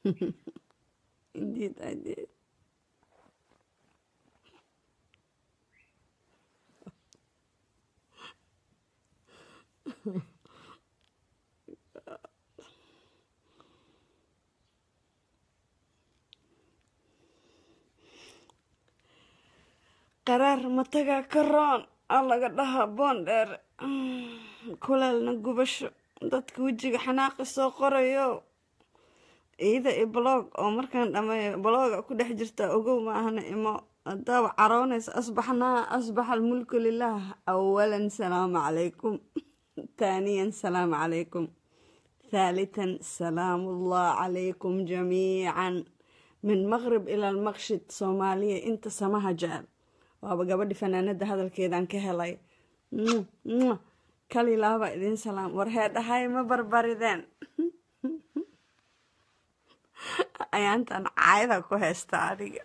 Indeed, I did. qaraar mataga karoon aa laga dhahaa boondheer kulaalna gubasho dadka wejiga xanaaqi soo qorayo iida i blog oo markaan dhameeyo bloga ku dhex jirta ogow maahana imo hadaaba caroonaysa asbaxnaa asbaxa almulku lilah awalan salaamu calaykum taaniyan salaamu calaykum thaalithan salaamu allah calaykum jamiican min maqrib ila almaqshid soomaaliya inta samaha jecel waaba gabadhi fanaanada hadalkeedan ka helay kalilaaba idin salaam war heedhahay ma barbarideen ayaantan caayada ku haysta adiga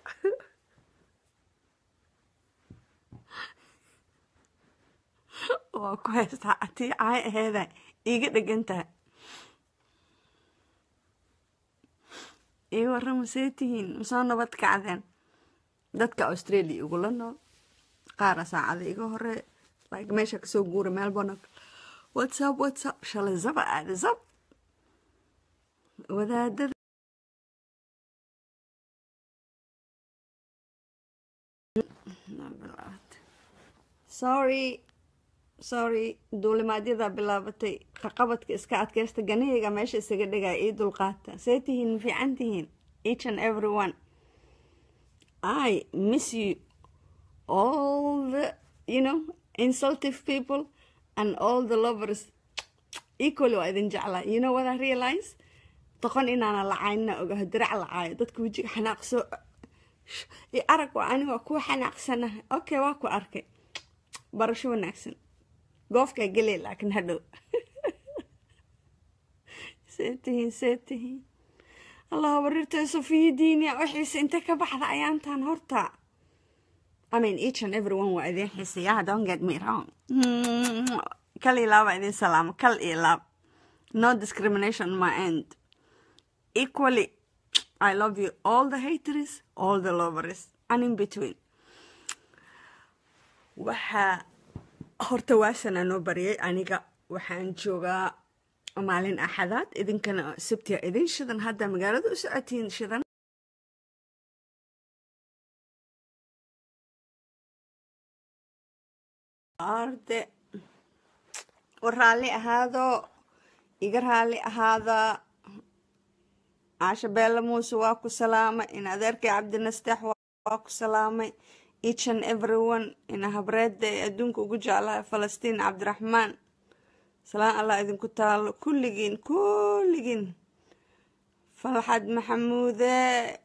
waa ku haystaa atii caay aheeda iiga dhegan tahay ii warrama see tihiin masoo nabad kacdeen dadka australia igula nool qaara saacada iga hore like meesha kasoo guura melbourne whatsapp whatsapp shalay zaba aada zab wadaadada sorry sorry duulimaadyada bilaabatay qaqabadka iska adkaysta ganihayga meesha isaga dhigaya ii dulqaata see tihiin ma fiican tihiin each and every one I miss you all the you know insultive people and all the lovers equally waa idin jeclaa you know what I realize doqon inaana lacaynina ogaho dirac lacaayo dadka wejiga xanaaq soo i arag waa ani waa kuwa xanaaqsanaha okay waa ku arkay barasho wanaagsan goofkaa gelay laakiin hadhow see tihiin see tihiin allah barirtay sofiya diiniya wixiise intee ka baxda ayaantan horta I mean each and every one waa idin xiisayaa don't get me wrong kal iyo laaba idin salaamo kal iyo laab no discrimination on my end equally I love you all the haters all the lovers and in between waxaa horta waasana noo baryay aniga waxaan joogaa maalin axadaad idinkana sabtiya idin shidan hadda magaalada u socotiin shidan arde war raalli ahaado iga raalli ahaada caasha beella muuse waa ku salaamay in adeerkay cabdinasteex waa ku salaamay each and everyone ina habreedda ee adduunka ugu jeclaha falastiin cabdiraxmaan salaan allah idinku taalo kulligiin kulligiin falxad maxamuude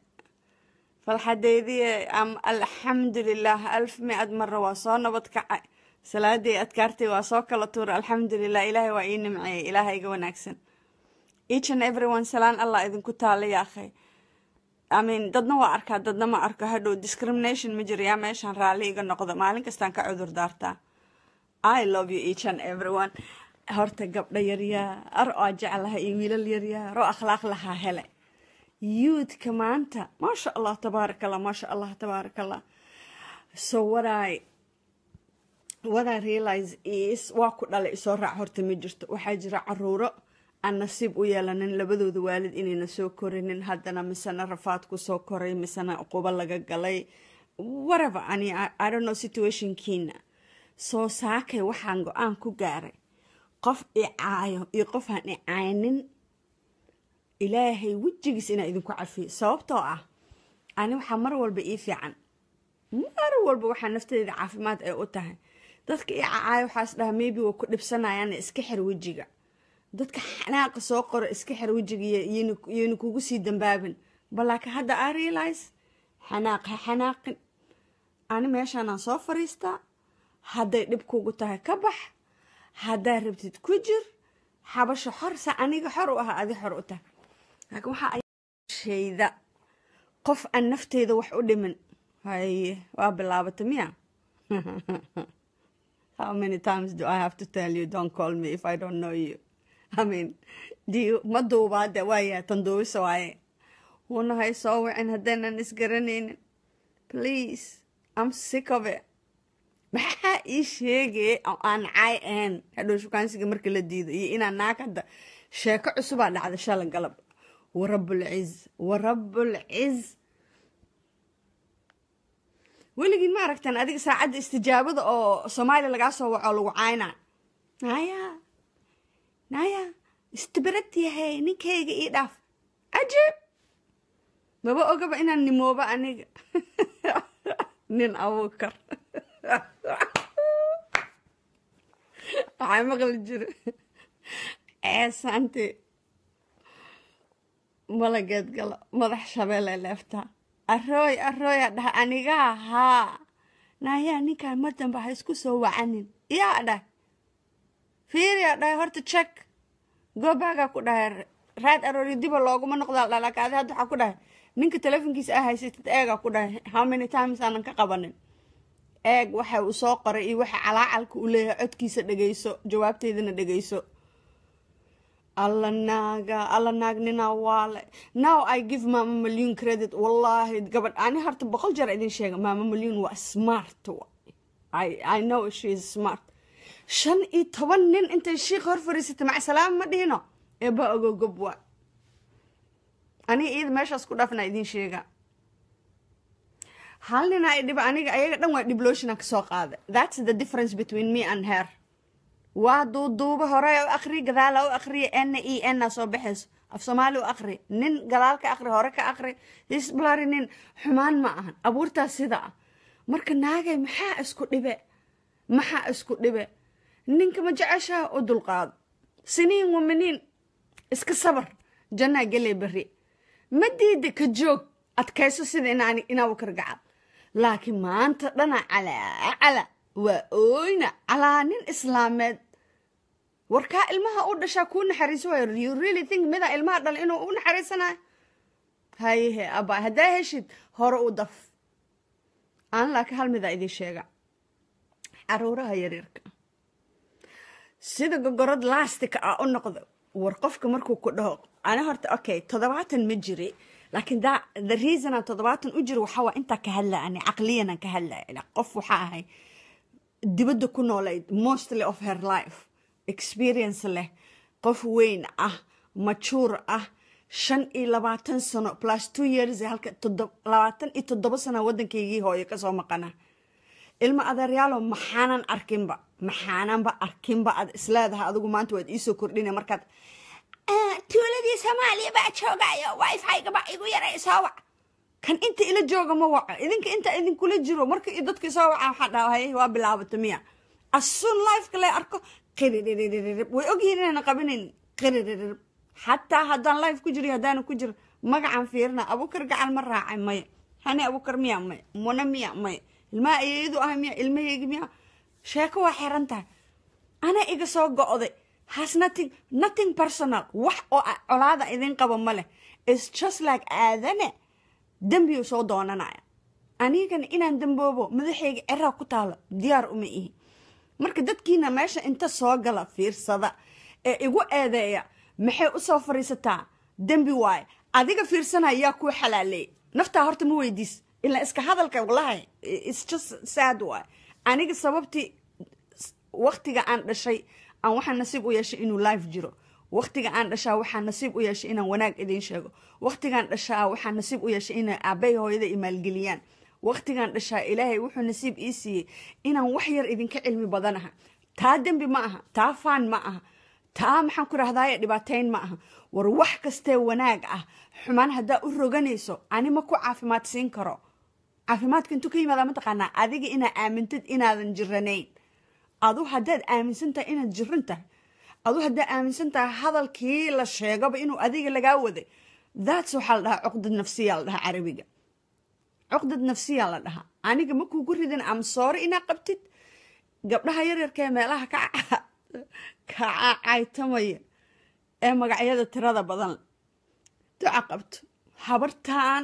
falxadeydiye alxamdulilah alf mi-ad mara waa soo nabad kacay salaadii adkaartay waa soo kala tuura alxamdulilah ilaahay waa ii nimceeyay ilaaha iga wanaagsan each and everyone salaan allah idinku taala yaakhay amin dadna waa arkaa dadna ma arko hadhow discrimination ma jiro yaa meeshaan raalli iga noqdo maalin kastaan ka cudur daartaa i love you each and everyone horta gabdho yaryaar oo jeclaha iyo wiilal yaryaar oo akhlaaq lahaa hele youthka maanta maasha allah tabaarak allah maasha allah tabaarak allah so what i what i realize is waa ku dhalay isoo raac horta ma jirto waxaa jira caruuro aan nasiib u yeelanin labadooda waalid inayna soo korinin haddana misena rafaad ku soo koray misena qubo laga galay whatever ani i don't know situationkiina soo saakay waxaan go-aan ku gaaray qof icaayo iyo qof aan icaynin ilaahay wejigiis inaa idinku cafiyo sababtoo ah ani waxaa mar walba ii fiican mar walba waxaa nafteeda caafimaad ay u tahay dadka icaayo waxaas dhaha maybe waa ku dhibsanayaan iska xir wejiga dadka xanaaqa soo qoro iska xir wejiga yayna kugu sii dambaabin balaakin hadda i realize xanaaq ha xanaaqin ani meeshaanaan soo fariistaa hadday dhib kugu tahay ka bax haddaa rabtid ku jir xabasho xor sa aniga xor u aha adi xor u tahay laakiin waxaa shayda qof aan nafteyda wax u dhimin haye waa bilaabata miya how many times do I have to tell you don't call me if I don't know you I mean do you ma duubaade waaya tan duubisa waaye wuuna hay soo wicin haddaynan isgaranaynin please am sick of it maxaa ii sheegay oo aan caay ahayn hadhow shukaansiga marka la diido iyo inaan naag hadda sheeko cusubaa dhacda shala galab warabulciz warabulciz weligiin ma aragtan adiga saacadda istijaabada oo soomaaliya lagaa soo waco lagu caynaa naya naya istibarad yahay ninkayga ii dhaaf cajiib maba ogaba inaan nimoobo aniga nin abuukar waxaa maqli jira ceesaanti malageed galo madax shabeelle leeftaa arooy arooya dhah anigaa haa naayaa ninkaan mar dambe ha isku soo wacanin yaa dhah fiiriyaa dhahay horta check goobagaa ku dhahay raad aroori diba looguma noqdaa dhalakaadi hadda waxaa ku dhahay ninka telefonkiisa a haysatid eegaa ku dhahay how many times aanan ka qabanin eeg waxa uu soo qoray iyo waxa calaacalka uu leeyahay codkiisa dhegeyso jawaabteydana dhegeyso alla naaga alla naag ninaa waale now i give mama malyun credit wallaahi gabadh ani horta boqol jeer idin sheega mama malyun waa smart I, i know she is smart shan iyo toban nin intay shiik hor fariisatay macsalaam ma dhihino eeba ogogob waa aniga iyada meeshaas ku dhaafna idin sheega hal nina i dhiba aniga ayaga dhan waa dhibloshina kasoo qaaday that's the difference between me and her waa duuduuba hore u akri gadaala u akriya n e n soo baxayso af soomaali u akri nin gadaal ka akri hore ka akri isblari nin xumaan ma ahan abuurtaas sida ah marka naagay maxaa isku dhibe maxaa isku dhibe ninka ma jeceshaha u dulqaado siniin wamaniin iska sabar jannaa geley beri ma diida ka joog adkayso sida inaa kargacal laakiin maanta dhana calaa cala waa ooyna calaa nin islaameed warkaa ilmaha u dhashaa kuu naxariiso waay you really think midaa ilmaha dhala inuu u naxariisanayo hayehe aba haddaa heshid hore u daf aan laakiin hal midaa idin sheega caruuraha yaryarka sida gogorad laastika ah u noqdo war qofka markuu ku dhaho ani horta okay toddobaatan ma jiri laakiin da the reason aan toddobaatan u jiro waxaa waa intaa ka hadlaya ani caqliyan aan ka hadlaya qof waxaa ahay dibadda ku noolayd mostly of her life experience leh qof weyn ah majuur ah shan iyo labaatan sano plus two years halka labaatan iyo toddoba sano waddankaygii hooyo kasoo maqana ilma adeeryaalo maxaanan arkinba maxaananba arkinba aad isleedahay adigu maanta waad iisoo kordhina markaad tuuladii soomaaliya baa joogayo wifi-gaba igu yaray soo wac kan inta ila jooga ma waco idinka inta idinkula jiro marka dadka soo waca waxaa dhahay waa bilaabata miya asun lifeka la arko qiririrririb way ogyihiin inaan qabinayn qiriririb xataa haddaan life ku jiro haddaana ku jiro magacan fiirina abukar gacal ma raacay maya hani abukar miya maya muna miya maya ilmaha ayayadu ah miya ilmahaygi miya sheeko waa xiran tahay ana iga soo go-day has nothing nothing personal wax oo colaada idin qabo ma leh is just like aadane dembiu soo doonanaya anigana inaan damboobo madaxayga ceraa ku taalo diyaar uma ihi marka dadkiina meesha inta soo gala fiirsada ee igu eedeeya maxay usoo fariisataa dembi waaye adiga fiirsanaya yaa kuu xalaaleey naftaa horta ma weydiis ilaa iska hadalka walahi its just sad waay aniga sababtii waktiga aan dhashay aan waxaa nasiib u yeeshay inuu life jiro waktiga aan dhashaa waxaa nasiib u yeeshay inaan wanaag idiin sheego waktigaan dhashaa waxaa nasiib u yeeshay inay aabay hooyada imaalgeliyaan waktigaan dhashaa ilaahay wuxuu nasiib ii siiyey inaan wax yar idinka cilmi badanaha taa dembi ma aha taa faan ma aha taa maxaan ku rahdaye dhibaateyn ma aha war wax kastee wanaag ah xumaan haddaa u roganayso ani ma ku caafimaad siin karo caafimaadka intuu ka yimaada mataqaanaa adiga inaa aamintid inaadan jiranayn adu haddaad aaminsan tahay inaad jiran tahay adu haddaad aaminsan tahay hadalkii la sheegaba inuu adiga lagaa waday thats waxaa la dhahaa cuqdad nafsiya la dhahaa carabiga cuqdad nafsiya la dhahaa aniga ma kuugu ridin amsoore inaa qabtid gabdhaha yaryarka ee meelaha ka caytamaya ee magacyada tirada badan duca qabto habartaan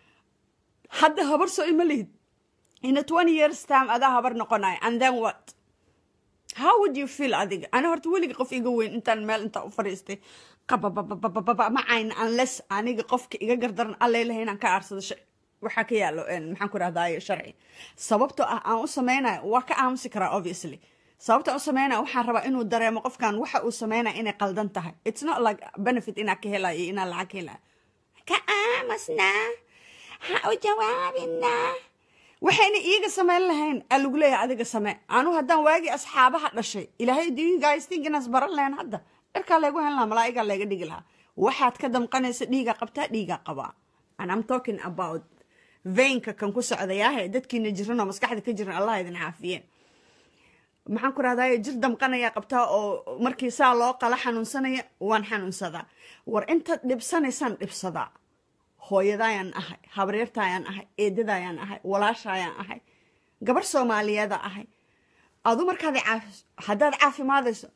hadda habar soo ima lihid ina twenty years time adaa habar noqonaya and then what how would you feel adiga ani horta weliga qof iga weyn intaan meel intaa u fadhiistay qabababababa ma cayn unless aniga qofka iga gardaran allailahay inaan ka aarsado shay waxaa ka yaalo maxaan ku rahdaye sharci sababtoo ah aan u sameynayo waa ka aamusi karaa obviously sababta aan u sameynaya waxaan rabaa inuu dareemo qofkan waxa uu sameynaya inay qaldan tahay it's not like benefit inaa ka helayo iyo inaa lacag helayo ka aamusnaa ha u jawaabinaa waxayna iiga samayn lahayn aa lagu leeyahay adiga samee anu haddaan waagii asxaabaha dhashay ilaahay do you guys think inaas baran lahayn hadda cirkaa laygu hen lahaa malaa'igaa layga dhigi lahaa waxaad ka damqanaysa dhiigaa qabtaa dhiigaa qabaa and I'm talking about veinka kan ku socdayaahe dadkiina jiran oo maskaxda ka jiran allah idin caafiyeen maxaan ku rahdaye jir damqanayaa qabtaa oo markii saa loo qala xanuunsanaya waan xanuunsadaa war intaad dhibsanaysaan dhibsadaa hooyadaayaan ahay habreertaayaan ahay eedadaayaan ahay walaashaayaan ahay gabar soomaaliyeeda ahay adu markaad caafiso haddaad caafimaadayso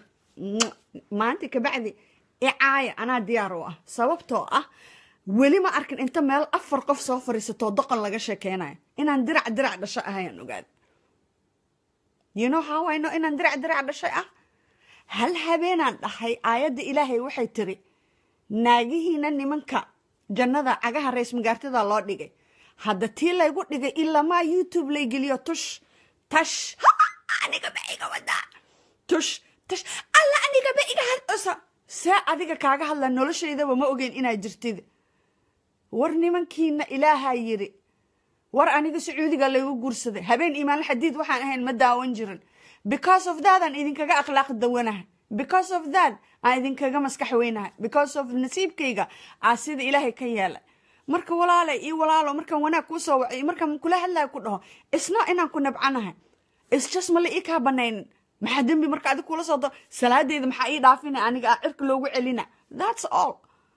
maanta kabacdi icaaya anaa diyaar u ah sababtoo ah weli ma arkin inta meel afar qof soo fariisatoo doqon laga sheekeynayo inaan dirac dirac dhasho ahayaan ogaad you know how I know inaan dirac dirac dhashay ah hal habeenaan dhahay aayadda ilaahay waxay tiri naagihiina nimanka jannada cagaha rays magaartada loo dhigay hadda tii laygu dhigay ilamaa youtube lay geliyo tush tash aniga ba iga wadaa tush tash alla aniga ba iga hadsa see adiga kaaga hadlaa noloshaydaba ma ogeyn inaa jirtid war nimankiina ilaahaa yiri war aniga sacuudiga laygu guursaday habeen iimaanla xadiid waxaan ahayn ma daawan jirin because of that aan idinkaga akhlaaq dawanahay because of that aan idinkaga maskax weynahay because of nasiibkayga aa sida ilaahay ka yeelay marka walaale io walaalo markaan wanaag kuu soo wacay markaan kula hadlayo ku dhaho isna inaan ku nabcanahay isjust mala ii kaa banaynin maxaa dembi marka adig kula soo do salaadeyda maxaa ii dhaafina aniga aa cirka loogu celina that's all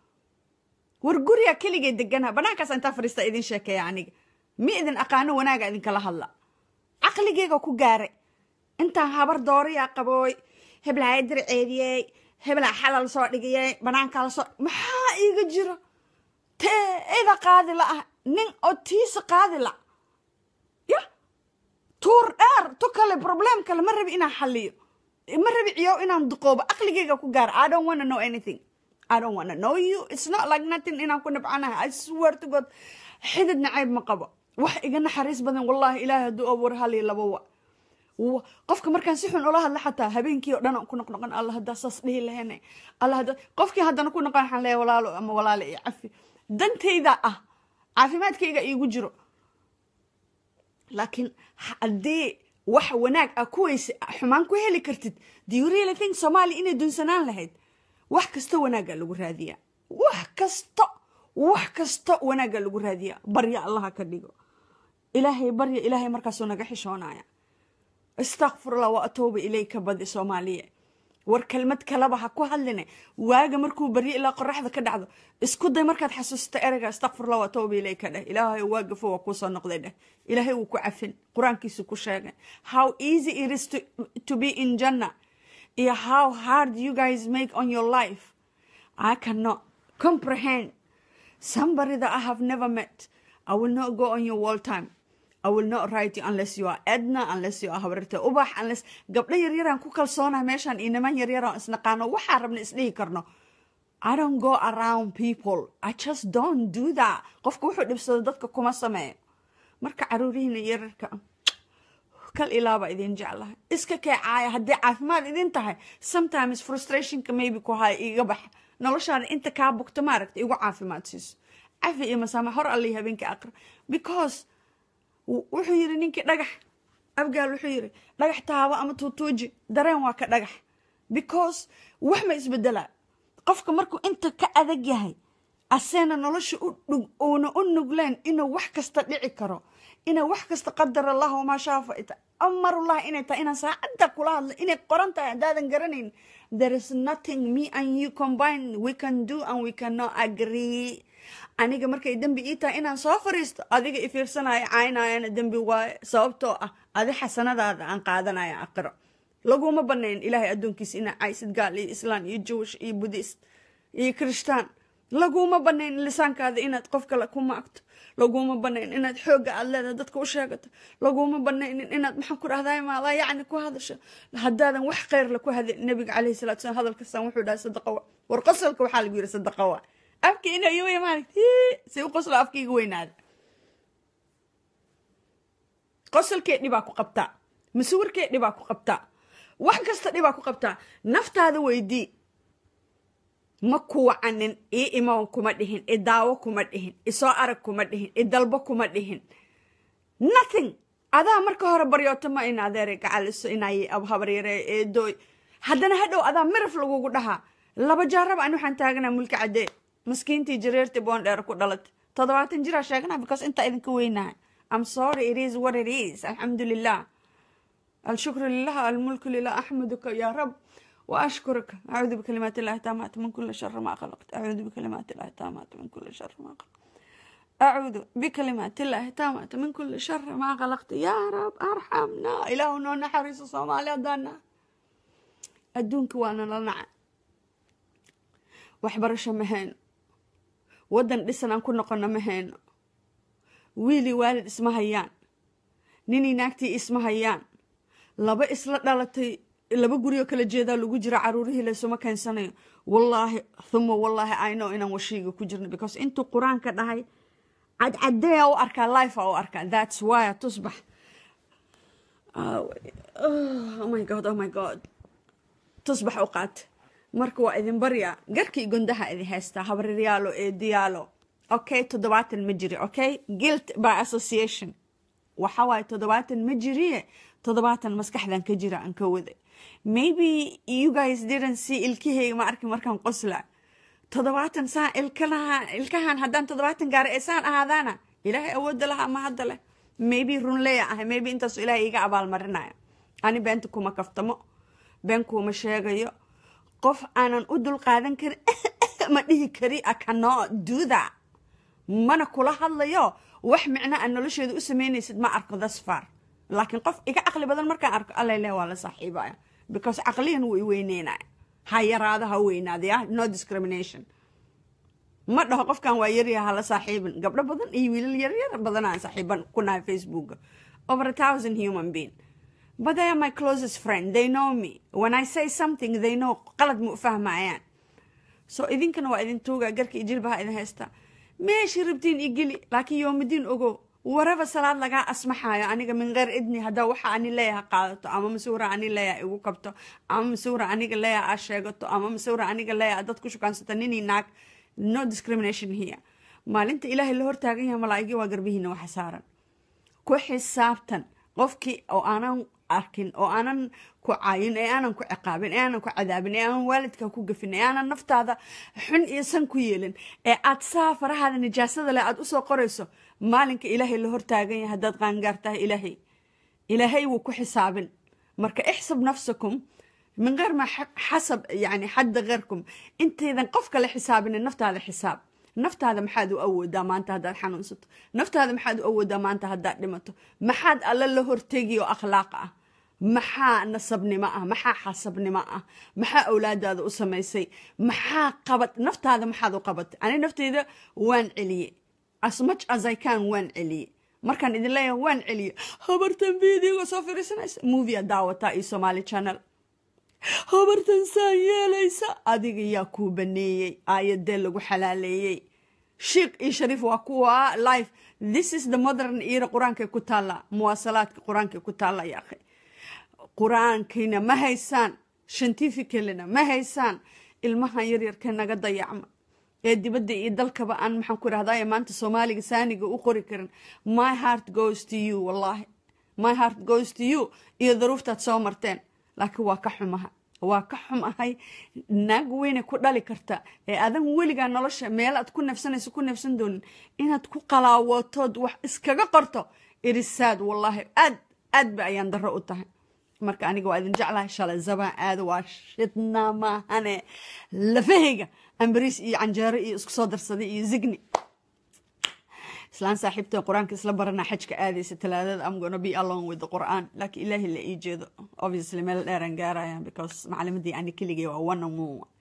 war guriga keligay deganaha banaankaas intaa fariista idin sheekeeya aniga mi idin aqaano wanaaga idinkala hadla caqligeyga ku gaaray intaan habar dooriyaa qabooy heblaaya dirceediyey heblaa xalal soo dhigiyey banaankaa lasoo maxaa iiga jiro teeda qaadi la ah nin oo tiisa qaadi la ya tuur dheer tu kale problem kale ma rabi inaan xaliyo ma rabi ciyow inaan duqoobo aqligeyga ku gaara i don't wanna know anything i don't wanna know you it's not like nothing inaan ku nabcanahay i swear to god xidid nacayb ma qabo wax iga naxariis badan wallahi ilaahay hadduu abuur hal iyo laba wa qofka markaan si xun ula hadla xataa habeenkii oo dhan aan ku noqnoqon alla haddaa saas dhihi lahayna alla hadda qofkii haddana ku noqon waxaan leeyahay walaalo ama walaale iyo cafi dantayda ah caafimaadkayga iigu jiro laakiin haddii wax wanaag ah kuwayse xumaan ku heli kartid do you really think soomaaliya inay dunsanaan lahayd wax kasta wanaagga lagu raadiyaa wax kasta wax kasta wanaagga lagu raadiyaa barya allaha ka dhigo ilaahay barya ilaahay markaasuu naga xishoonaya istakfirullah wa atooba ilayka badi soomaaliya war kelmad kaleba ha ku hadline waaga markuu baryo ilaa qoraxda ka dhacdo isku day markaad xasuusta ereyga istakfirullah wa atooba ilayka dheh ilaahay waa gafo waa kuusoo noqday dheh ilaahay wuu ku cafin qur-aankiisu ku sheegay how easy it is to, to be in janna iyo how hard you guys make on your life i cannot comprehend somebody that I have never met. I will not go on your wall time. I will not write you unless you are Edna, unless you are habarta ubax, unless gabdho yaryaraan ku kalsoonahay meeshaan iyo niman yaryaraan isnaqaano waxaa rabna isdhihi karno. I don't go around people. I just don't do that. Qofka wuxuu dhibsado dadka kuma sameeyo. Marka caruurihiina yararka kal ilaaba idin jeclahay. Iska keecaaya haddii caafimaad idin tahay. Sometimes frustrationka maybe ku haya iga bax. noloshaada inta kaa bugto maaragta igu caafimaad siiso cafi iyo masaama hor allii habeenkii aqra because wuxuu yiri ninkii dhagax abgaal wuxuu yiri dhagax taabo ama tuutuuji dareen waa ka dhagax because wax ma isbedelaa qofka markuu inta ka adag yahay aseena nolosha uuna u nugleen inuu wax kasta dhici karo inay wax kasta qadar allah wamaa shaafa amarullah inay tahay inaan saacadda kula hadlo inay qoran tahay haddaadan garanayn there is nothing me and you combine we can do and we cannot agree aniga markay dembi ii tahay inaan soo fariisto adiga ifiirsanaya caynayana dembi waaye sababtoo ah adi xasanadaada aan qaadanaya aqiro laguma banayn ilaahay addoonkiisa inaa caysid gaal iyo islaan iyo jewish iyo buddhist iyo kirishtaan laguma banayn lisaankaada inaad qof kale ku maagto laguma banayn inaad xoogga aad leedahay dadka u sheegato laguma banaynin inaad maxaan ku dhahday maadaa yacni ku hadasho haddaadan wax kheyr la ku hadin nabiga calayhi salatu salam hadalkastaan wuxuu dhahay sadaqa wa war qosolka waxaa lagu yiri sadaqa wa afka inay wey maaragt si u qoslo afkaiga weynaada qosolkee dhibaa ku qabtaa masawirkee dhibaa ku qabtaa wax kasta dhibaa ku qabtaa naftaada weydii ma kuwacanin ii imoon kuma dhihin i daawo kuma dhihin isoo arag kuma dhihin i dalbo kuma dhihin nothing adaa marka hore baryooto ma in adeere gacaliso inay habaryare eedooy haddana hadhow adaa miraf lagugu dhahaa laba jaarab an waxaan taaganaa mulka caddee maskiintii jareertii boondheer ku dhalatay toddobaatan jiraa sheeganaa because intaa idinka weynahay am sorry it is what it is alxamdu lilah alshukru lilah almulku lilah axmaduka ya rab وأشكرك أعوذ بكلمات الله التامات من كل شر ما خلقت أعوذ بكلمات الله التامات من كل شر ما خلقت أعوذ بكلمات الله التامات من كل شر ما خلقت يا رب أرحمنا إلهنا نحرس صومالي دانا أدونك وأنا لنع وحبرش مهين ودن لسنا كنا قلنا مهين ويلي والد اسمها يان نيني ناكتي اسمها يان لبا إسلا دالتي laba guriyoo kala jeedaa lagu jira caruurihii laysuma keensanayo wallaahi thuma wallaahi ayno inaan washiiga ku jirno because intuu qur-aanka dhahay cadcadeya u arkaa life u arkaa that's why tusbax oh my god oh my god tusbax u qaata marka waa idin baryaa garkii gondaha idin haystaa habaryaalo eediyaalo okay toddobaatan ma jiri okay guilt by association waxa waaye toddobaatan ma jiriye toddobaatan maskaxdan ka jira aan ka waday maybe you guys didn't see ilkahayga ma arki markaan qosla toddobaatan saa ilkalaha ilkahan haddaan toddobaatan gaara ee saan ahaadaana ilaahay awoodda laha ama hadda leh maybe runleya ahay maybe intaasu ilaahay iga abaalmarinaya ani beenta kuma kaftamo been kuma sheegayo qof aanan u dul qaadan karin ma dhihi kari a cannot do that mana kula hadlayo wax micno aan nolosheeda u samaynaysid ma arko thus far laakiin qof iga caqli badan markaan arko alla leh waa la saaxiibaya because caqliyan wuu i weyneynaya ha yaraado ha weynaada ya no discrimination ma dhaho qofkan waa yaryaha hala saaxiibin gabdho badan iyo wiilal yaryar badan aan saaxiiban ku nahay facebooka over a thousand human being but they are my closest friend they know me when i say something they know qalad ma u fahmayaan so idinkana waa idin tuuga garka iyo jilbaha idin haystaa meeshii rabtiin i geli laakiin yoomidiin ogo waraba salaad lagaa asmaxaayo aniga min keyr idni haddaa waxa ani leeyaha qaadato ama masawira ani leeyaha igu kabto ama masawira aniga leeyaha aa sheegato ama masawira aniga leeyaha dad ku shukaansato ninii naag no discrimination here maalinta ilaahay la hortaagan yahay malaa'igii waa garbihiina waxa saaran ku xisaabtan qofkii oo aanan arkin oo aanan ku caayin ee aanan ku ciqaabin ee aanan ku cadaabin ee aanan waalidka ku gafin ee aanan naftaada xun iyo san ku yeelin ee aad saa farahaada nijaasada leh aad usoo qorayso maalinka ilaahay la hortaagan yahay haddaad qaangaar tahay ilaahay ilaahay wuu ku xisaabin marka ixsab nafsakum min geyr ma xasab yani xadda keyrkum intaydan qof kale xisaabinin naftaada xisaab naftaada maxaad u awoodaa maanta haddaad xanuunsato naftaada maxaad u awoodaa maanta haddaad dhimato maxaad alla la hortegi oo akhlaaq ah maxaa nasabnimo ah maxaa xasabnimo ah maxaa awlaadaada u samaysay maxaa qabad naftaada maxaad u qabatay ani nafteyda waan celiye as much as i can waan celiye markaan idin leeyahay waan celiye habartan videoga soo firiisanaysa movia daawataa iyo somaali channel habartan saan yeelaysa adiga yaa kuu baneeyey aayadee lagu xalaaleeyey shiikh iyo shariif waa kuwa life this is the modern era qur-aankay ku taalla muwaasalaadka qur-aankay ku taalla yaakhay qur-aankiina ma haysaan scientificalina ma haysaan ilmahan yaryarka naga dayacma ee dibadda iyo dalkaba aan maxaan ku rahdaye maanta soomaaliga saaniga u qori karin my heart goes to you wallahi my heart goes to you iyo daruuftaad soo marteen laakiin waa ka xumaha waa ka xum ahay naag weyne ku dhali karta ee adan weligaa nolosha meel aad ku neefsanayso ku neefsan doonin inaad ku qalaawotood wax iskaga qorto irisaad wallaahi aad aad ba ayaan darro u tahay marka aniga waa idin jeclahay shalay zabaan aada waa shidna maahane lafahayga ambariis iyo canjeero iyo isku soo darsaday iyo zigni islaan saaxiibta qur-aanka isla baranaa xajka aadaysa talaadada am gonna be along with the qur'aan laakiin ilaahi la ii jeedo obviously meel dheeraan gaaraya because macalimadii ani keligay waa one on one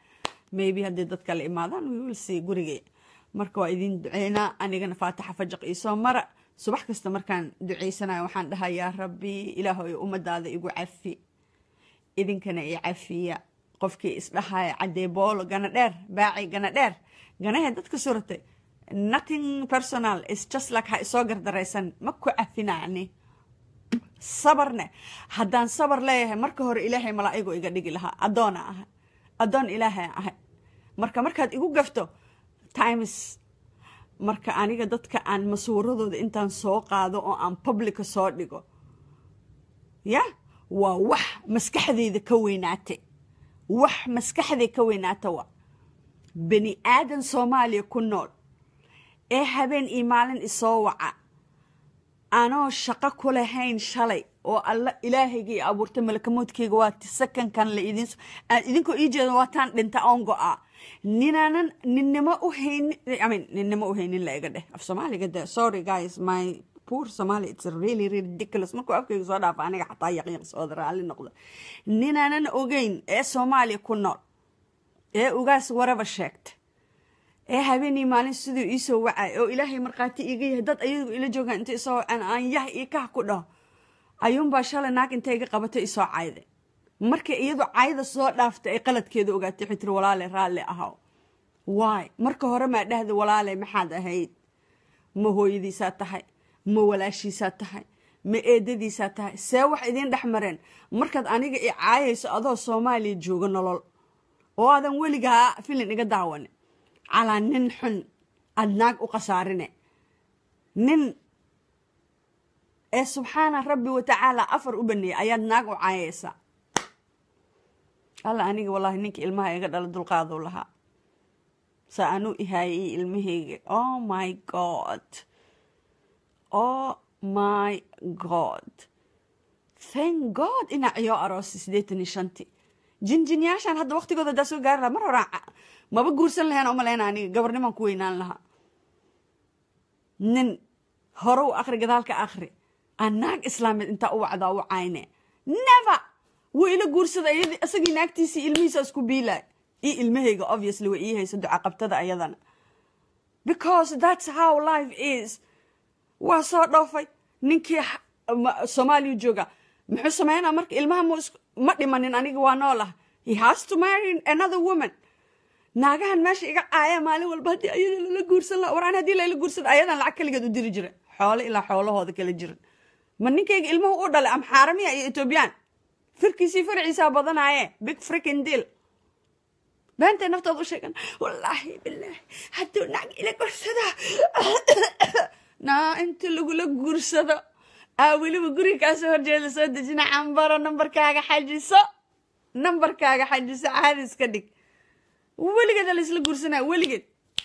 maybe haddii dad kale imaadaan we will see gurigay marka waa idin duceynaa anigana faatixa fajaq iisoo mara subax kasta markaan duceysanayo waxaan dhahaa yaa rabbi ilaahoy ummadaada igu cafi idinkana i cafiya qofkii isdhahaya cadee boolo gana dheer baaci gana dheer ganahee dadka suratay nothing personal is just like ha isoo gardaraysan ma ku cafinani sabarne haddaan sabar leeyahay marka hore ilaahay malaa'igo iga dhigi lahaa addoona ahay addoon ilaahay ahay marka markaad igu gafto times marka aniga dadka aan masuuradooda intaan soo qaado oo aan publica soo dhigo ya waa wax maskaxdeyda ka weynaatay wax maskaxday ka weynaata wa bani aadan soomaaliya ku nool ee habeen iyo maalin isoo waca anoo shaqo ku lahayn shalay oo alla ilaahayga i abuurtay malakamoodkeyga waa sakankan la idin idinkoo ii jeeda waataan dhinta oon go-aa ninaanan ninnimo u haynin I mean, ninnimo u haynin la iga dheh af soomaaliga de sorry guys my poor somali it's really really ridiculous markuu afkayga soo dhaafa aniga xataa yaqiiqsooda raalli noqda ninaanan ogeyn ee soomaaliya ku nool ee ugaas waraba sheegta ee habeenii maalin siduu iisoo wacay oo ilaahay markhaati iiga yahay dad ayagu ila joogaan inta isoo wacaan aan yah iyo kah ku dhaho ayuunbaa shalay naag intay iga qabatay isoo cayday markay iyadu cayda soo dhaaftay ay qaladkeeda ogaatay waxay tiri walaale raalli ahaw waay marka hore maa dhahda walaale maxaad ahayd ma hooyadiisaa tahay ma walaashiisaa tahay ma eedadiisaa tahay see wax idiin dhex mareen markaad aniga i caayayso adoo soomaaliya jooga nolol oo aadan weligaa filin iga daawane calaa nin xun aada naag u khasaarine nin ee subxaana rabbi watacaala afar u baneeyay ayaad naag u caayaysaa alla aniga wallaahi ninka ilmaha iga dhala dulqaaduu lahaa sa anuu ihaayay ilmahayga oh my god oh my god thank god inaa ciyoo aroosay siddeetan iyo shanti jinjinyaashaan hadda waqtigooda hadaa soo gaari lahaa mar horaa maba guursan lahayn oo maleyna aniga gabarnimaan ku weynaan lahaa nin hore u akri gadaalka akri aan naag islaameed intaa u wacdaa u cayne never wuu ila guursada isagii naagtiisii ilmihiisa isku biilay io ilmahayga obviously way ii hayso ducaqabtada ayadana because that's how life is waa soo dhoofay ninkii soomaaliya jooga muxuu sameynaa marka ilmaha ma dhimanin aniga waa noolah he has to marry another woman naagahan meesha iga caaya maalin walba haddii ayada lala guursan laha waraan haddii lala guursada ayadan lacag kaligeed u diri jira xoolo ilaa xoolahooda kala jiran ma ninkayga ilmuhu u dhalay am xaaramiya iyo etoobiyaan firkiisii farciisaa badanaaye big frickin deal beentay naftooda u sheegan wallaahi bilaahi hadduu naag ila guursada naa inta lagula guursado aa weliba guriga kaasoo horjeeda soo dejina cambaro nambarkaaga xajiso nambarkaaga xajiso caadi iska dhig weligeeda la isla guursanaya weligeed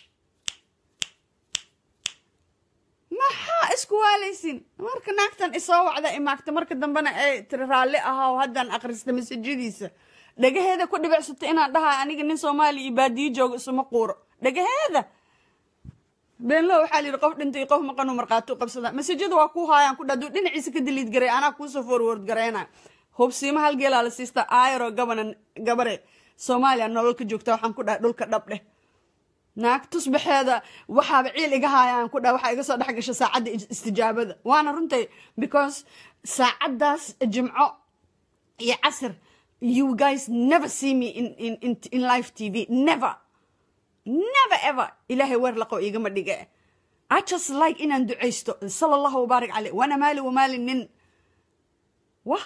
maxaa isku waalaysin marka naagtan isoo wacda imaagta marka dambena ay tiri raalli ahaw haddaan akhrista masajadiisa dhagaheeda ku dhibicsata inaan dhahaa aniga nin soomaaliya iyo baadiyo jooga isuma quuro dhagaheeda beenlo waxaa la yidhi qof dhintay qof maqanu markhaati u qabsada masajada waa ku haayaan ku dha duu dhinaciisa ka daliid garay anaa kuusoo forward garayna hubsiima hal geelaa la siista aayaro gabana gabare soomaaliya nolol ka joogta waxaan ku dhahay dhulka dhab dheh naag tusbaxeeda waxaaba ciil iga haayaan ku dhaha waxaa iga soo dhex gasha saacadda istijaabada waana runtay because saacaddaas jimco iyo casir you guys never see me in, in, in, in live tv never never ever ilaahay weer laqo igama dhige i just like inaan ducaysto sala allahu wabaarik caleyh wana maali wamaali nin wah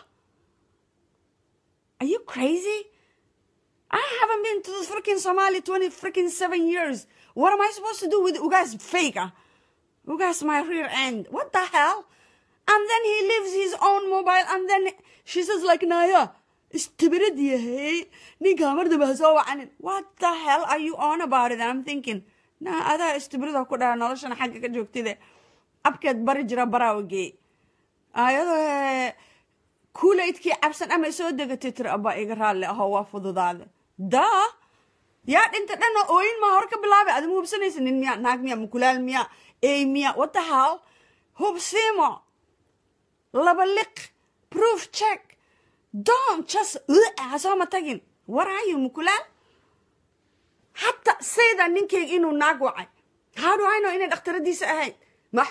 are you crazy I haven't been to the freaking Somali 20 freaking seven years. What am I supposed to do with Ugas fake? Ugas my rear end. What the hell? And then he leaves his own mobile and then she says like Naya, استبرد يا هي نيكا مرد بهسوا عن What the hell are you on about it? And I'm thinking na هذا استبرد كده نولشنا حاجة كجوكتي ده أبكت برجرا براوجي ayadoo kuulaydkii cabsan ama soo degatay tiri abaa iga raalli aho waa fududaade daa yaa dhinta dhanoo ooyin maa hore ka bilaabay adima hubsanaysa nin miya naag miya mukulaal miya ey miya what the hell hubsiimo laba liq proof check don't just ha sooma tagin war are you mukulaal hataa sayda ninkeyga inuu naag wacay how do I know inay dhakhtaradiisa ahayd ma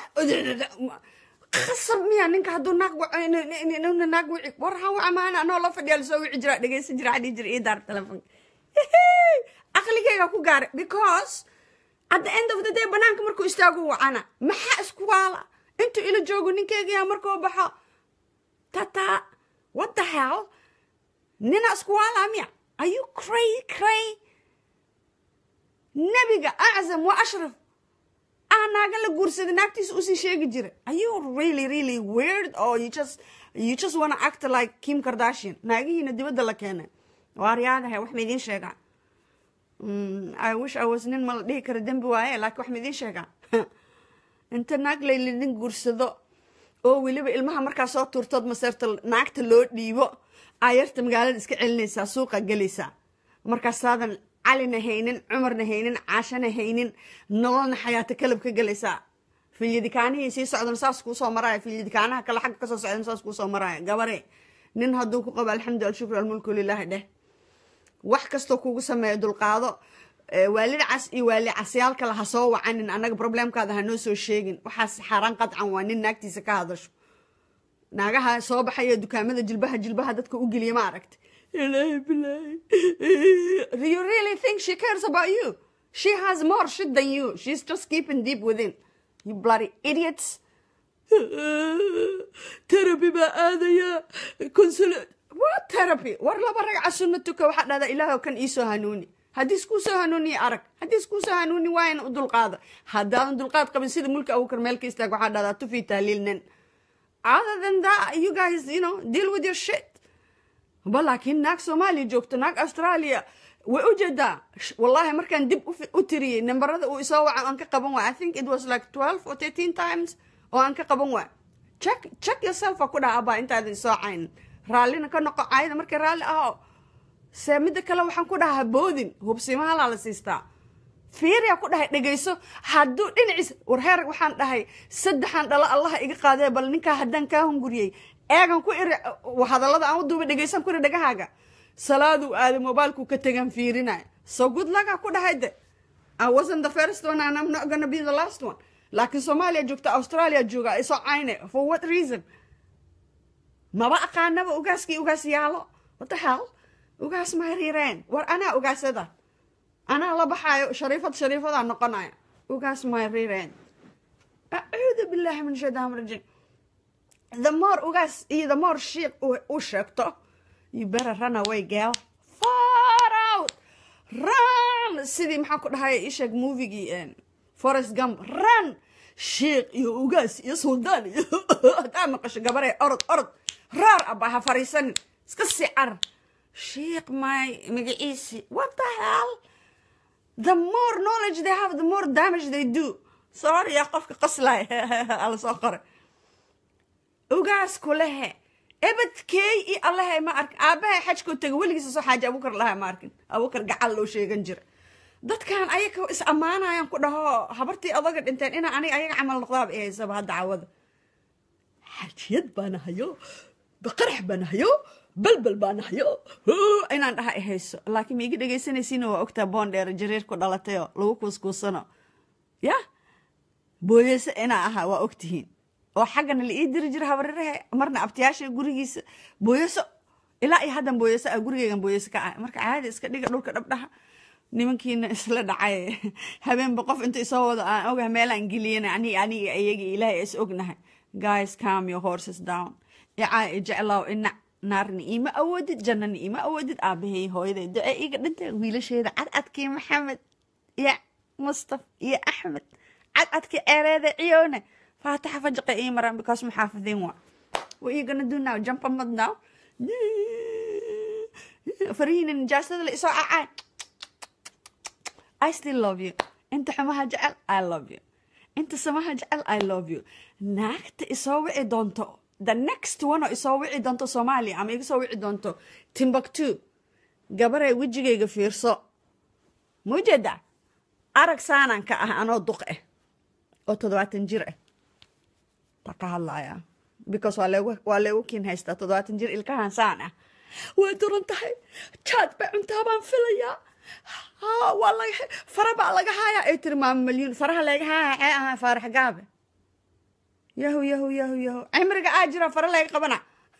qasab miya ninka hadduu naag waina naag wici war ha waca maana anoo la fadhiya lasoo wici jira dhegeysan jira adhii jira ii daar telefonka aqligeyga ku gaaray because at the end of the day banaanka markuu istaagu wacana maxaa isku waala intuu ila joogo ninkeygayaa markuu baxo tata what the hell nina isku waala miya are you cray cray nebiga aczam wa ashraf ah naagan la guursaday naagtiisa usii sheegi jira are you really really weird or you just you just wanna act like kim kardashian naagihiina dibadda la keenay waaryaadahay wax ma idiin sheegaa i wish i was nin ma la dhihi kara dembi waaye laakiin wax ma idiin sheegaa inta naag laylidin guursado oo weliba ilmaha markaa soo tuurtood maseerta naagta loo dhiibo ayarta magaalada iska celinaysaa suuqa gelaysaa markaasaadan calina haynin cumarna haynin caashana haynin nololna xayaato kalab ka gelaysaa filyadikaanihii sii socdan saas kuu soo maraya filyadikaanaha kale xagga kasoo socdan saas kuu soo maraya gabare nin hadduu ku qabo alxamdu alshukru almulku lilaahi dheh wax kastoo kugu sameeyo dulqaado waalid cas iyo waali casyaal kale ha soo wacanin annaga problemkaada ha noo soo sheegin waxaas xaaraan qadcan waa nin naagtiisa ka hadasho naagaha soo baxaya dukaamada jilbaha jilbaha dadka u geliya ma aragta ilaahi bilaahi you really think she cares about you she has more shit than you she's just keeping deep within you bloody idiots therapy baa aadaya consulate what therapy war laba ragca sunna tuka waxaa dhahdaa ilaahow kan iisoo hanuuni haddii iskuu soo hanuuniya arag haddii iskuu soo hanuuni waayna u dulqaada haddaadan dulqaad qabin sida mulka abukar meel ka istaag waxaa dhahdaa tufi tahliil nin other than that you guys you know deal with your shit ba laakiin naag soomaaliya joogto naag australia way u jeedaa wallahi markaan dib u tiriyey nambarada uu isoo waca aan ka qaban waay i think it was like twelve or thirteen times oo aan ka qaban waay check check yourself a ku dhaha abaa intaadan isoo cayn raallina ka noqo caayada markay raalli aho see midda kale waxaan ku dhahaa boodin hubsimahalaa la siistaa fiiriyaa ku dhahay dhegayso hadduu dhinaciis warheer waxaan dhahay saddexan dhalo allaha iga qaadee bal ninkaa haddaan kaa hunguriyey eegan ku iri hadallada aan u duuba dhegaysan ku iri dhagahaaga salaaduu aaday mobilekuu ka tegan fiirinaya so good laga ku dhahay de I wasn't the first one and I'm not gonna be the last one laakiin soomaaliya joogta australia jooga isoo cayne for what reason maba aqaanaba ugaaskii ugaas yaalo what the hell ugaas ma hariireen war anaa ugaasada anaa la baxaayo shariifad shariifadaa noqonaya ugaas ma hariireen acuudu billahi min shaytaan rajim the more ugaas iyo the more shiiq u sheegto you better run away girl far out run sidii maxaa ku dhahay isheeg movigii forest gump run shiiq iyo ugaas iyo suldaan iyo haddaa maqasho gabaree orod orod raar abaa ha fariisanin iska sii carar shiiq my magaciisi what the hell the more knowledge they have the more damage they do sorry yaa qofka qaslay ala soo qoray ugaas kulehe ebadkeey i allahe ma arkin aabahay xajkoo tega weligiisa soo xaaja abukar laha ma arkin abukar gacal loo sheegan jira dadkan ayaga is ammaanayaan ku dhaho habartii odaga dhinteen inaa aniga ayaga camal noqdaaba i haysaba hadda cawada xajiyad baana hayo baqarax baana hayo balbal baana hayo inaan dhaha i hayso laakiin ma iga dhegaysanaysiina waa ogtaa boondheer jariir ku dhalatayoo lagu kuuskuusano ya booyeyse inaa ahaa waa ogtihiin oo xaggana la ii diri jira habarirahe marna abtiyaasha gurigiisa booyeso ilaa iyo haddan booyeso ah gurigeygan booyeso ka ah marka caadi iska dhiga dhulka dhabdhaha nimankiina isla dhacay habeenba qof inta isoo wado aan ogaha meelaan geliyana ani aniga iyagii ilaahay is ognahay guys calm your horses down icaa i jeclaaw inac naarna iima awoodid jannana iima awoodid aabahay hooyaday duce iga dhintay wiilasheeda cadcadkii maxamed iyo mustaf iyo axmed cadcadkii ceereeda ciyoone faataxa fajaqa ii maraan because maxaafidiin waa what you gonna do now jump a mud now farihiina nijaasada la isoo cacaan I still love you inta xumaha jecel I love you inta samaha jecel I love you naagta isoo wici doonto the next one oo isoo wici doonto soomaaliya ama iga soo wici doonto timbuktu gabaray wejigayga fiirso maujeeda arag saanaan ka ah anoo duq ah oo toddobaatan jir ah ta ka hadlaya because waa leegu waa leegu kiin haystaa toddobaatan jir ilkahan saan ah way duran tahay jaad bay cuntaa baan filayaa ha waa laga fara baa laga haayaa ay tiri maama malyuun faraha laga haaya cee ahaa faarax gaabe yahu yahu yahu yahu cimriga aa jira fara laga qabana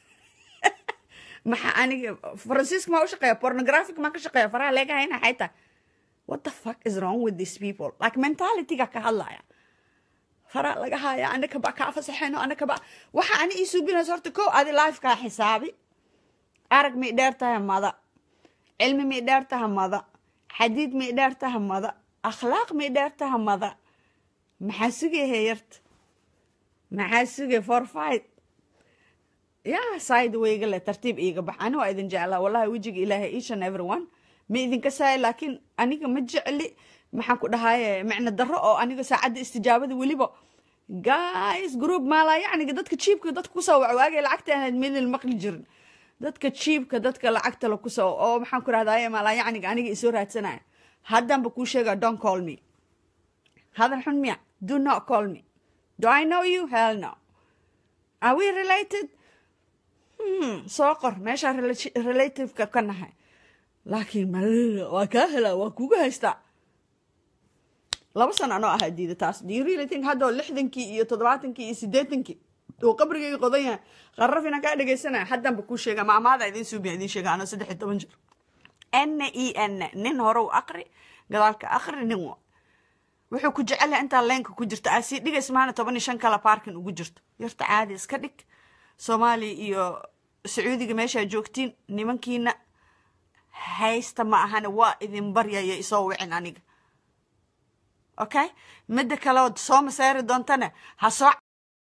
maxaa aniga faransiiska maa u shaqeeya pornographic maa ka shaqeeya faraha laga hayna xay tahay what the fuck is wrong with these people like mentalityga ka hadlaya fara laga haya anaka ba kaa fasaxeyno anaka ba waxa ani ii suubinaysa horta kow adi lifekaa xisaabi arag may dheer tahay mada cilmi may dheer taha mada xadiid may dheer taha mada akhlaaq may dheer taha mada maxaa sugay heeyarta maxaa sugay for fight ya side wayga le tartiib iiga bax ani waa idin jeclaa wallahi wejiga ilaahay each and everyone ma idinka saaya laakiin aniga ma jecli maxaan ku dhahaye micno darro oo aniga saacadda istijaabada weliba guys group maalaa yacniga dadka jiibka dadka kusoo wacwaagay lacagta ahayd midil maqli jirin dadka jiibka dadka lacagta la kusoo oo maxaan ku rahdaye maalaa yacniga aniga isoo raadsanaya haddanba kuu sheega don't call me hadal xun miya do not call me do i know you hell no are we related hmm, soo qor meeshaa relativeka ka nahay laakiin waa kaa helaa waa kuga haystaa laba sana anoo ahaa diida taas do you really think haddoo lixdankii iyo toddobaatankii iyo siddeetankii uu qabrigayga qodan yahay qarraf inaan kaa dhegaysanaya haddanba kuu sheega maamaada idin suubiya idin sheega anoo saddex iyo toban jir n e n nin hore u aqri gadaalka aqri nin wa wuxuu ku jecel yahay intaa leenka ku jirta aa sii dhigays maana toban iyo shan kala baarkin ugu jirto yarta caadi iska dhig soomaaliya iyo sacuudiga meeshaa joogtiin nimankiina haysta ma ahana waa idin baryaya isoo wicin aniga okay midda kaleod soo maseeri doontana ha soo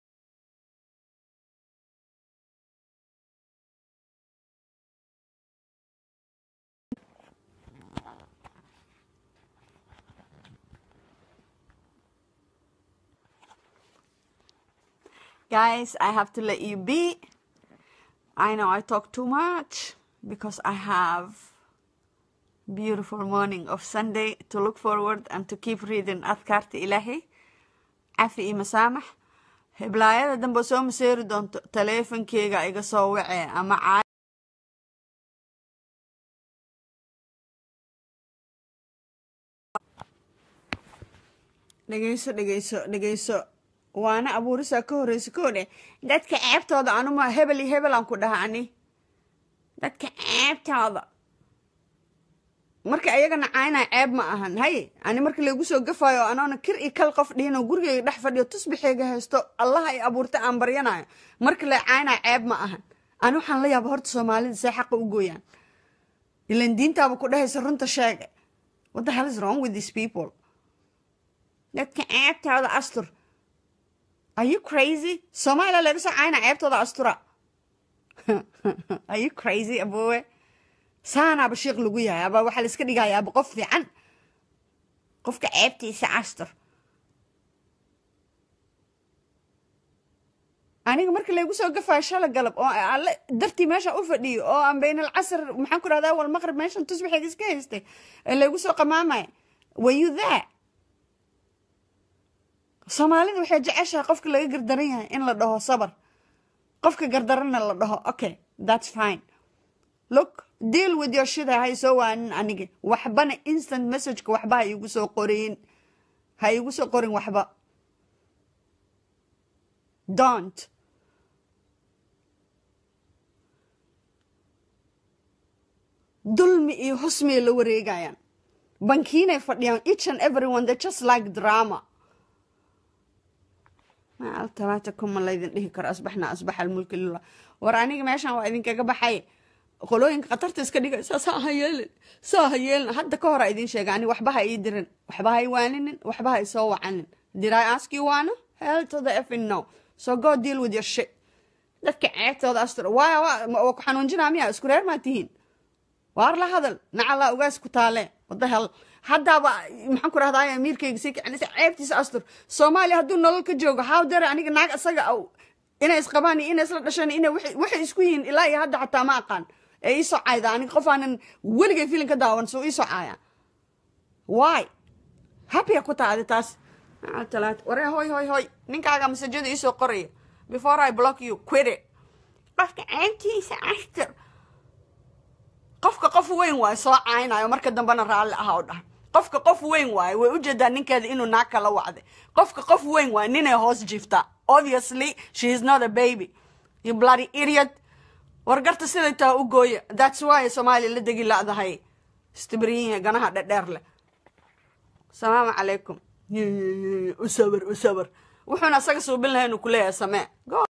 guys i have to let you be i know i talk too much because i have beautiful morning of sunday to look forward and to keep reading adkaarta ilaahay cafi iyo masaamax heblaayada dambe soo maseeri doonto taleefonkeyga iga soo wacee ama caa dhegeyso dhegeyso dhegeyso waana abuurisaa ka horreysa ko dheh dadka ceebtooda anuma hebel iyo hebel aan ku dhaha ani dadka ceebtooda marka ayagana caynaa ceeb ma ahan hay ani marka laygu soo gafayo anoona kir iyo kal qof dhihinoo gurigeyga dhex fadhiyo tusbixeyga haysto allaha ay abuurta aan baryanayo marka la caynaa ceeb ma ahan ani waxaan la yaaba horta soomaalida see xaqa u gooyaan ilan diintaaba ku dhehaysa runta sheege what the hell is wrong with these people dadka ceebtooda astur are you crazy soomaaliya laga soo caynaa ceebtooda astura are you crazy aboowe saanaaba sheikh lagu yahay aba waxaa la iska dhigaya aba qof fiican qofka ceebtiisa astur aniga marka laygu soo gafayo shala galab oo alle dartii meesha u fadhiyo oo aan bayn alcasr maxaan ku rahdaa wal maqrib meeshan tusbixiga iska haystay ee laygu soo qamaamaya were you there soomaalida waxay jeceshahay qofka laga gardaran yahay in la dhaho sabar qofka gardaranna la dhaho okay that's fine look deal with your shit hay soo waanin aniga waxbana instant messageka waxba ha iigu soo qorin ha iigu soo qorin waxba don't dulmi iyo husmiyay la wareegayaan bankiinay fadhiyaan each and everyone they just like drama maal talaata kuma laydin dhihi karo asbaxna asbaxa almulki lilah war aniga meeshan waa idinkaga baxay qolooyinka khatarta iska dhigaysa saa ha yeelin saa ha yeelin hadda ka hor a idin sheega ani waxba ha ii dirin waxba ha i waaninin waxba ha isoo wacanin did i ask you waana hell to the effing no so go deal with your shit dadka ceebtooda astur waa waa ku xanuunjinaa miya isku reer maa tihiin waar la hadal nacala ugaas ku taale wada hel haddaaba maxaan ku rahdaa amiirkayga sii kicinaysa ceebtiisa astur soomaaliya hadduu nolol ka joogo how dare aniga naag isaga aw inay isqabaan iyo inay isla dhasheen inay waxay isku yihiin ilaa iyo hadda xataa ma aqaan ee iisoo caayda aniga qof aanan weligay filin ka daawan soo iisoo caaya why happya ku taadi taas talaat waree hoy hoy hoy ninkaaga masajada iisoo qoraya before i block you quit it qofka ceebtiisa astur qofka qof weyn waayo soo caynayo marka dambena raalli aha o dhaha qofka qof weyn waayo way ujeedaa ninkeeda inuu naag kala wacday qofka qof weyn waayo ninay hoos jiiftaa obviously she is not a baby you bloody idiot wargarta siday taa u gooya that's why soomaaliya la degi ladahay istibriyiin ganaha dhedheer leh asalaamu calaykum usawir usawir wuxuuna asaga suubin lahay inuu kuleeyahay samee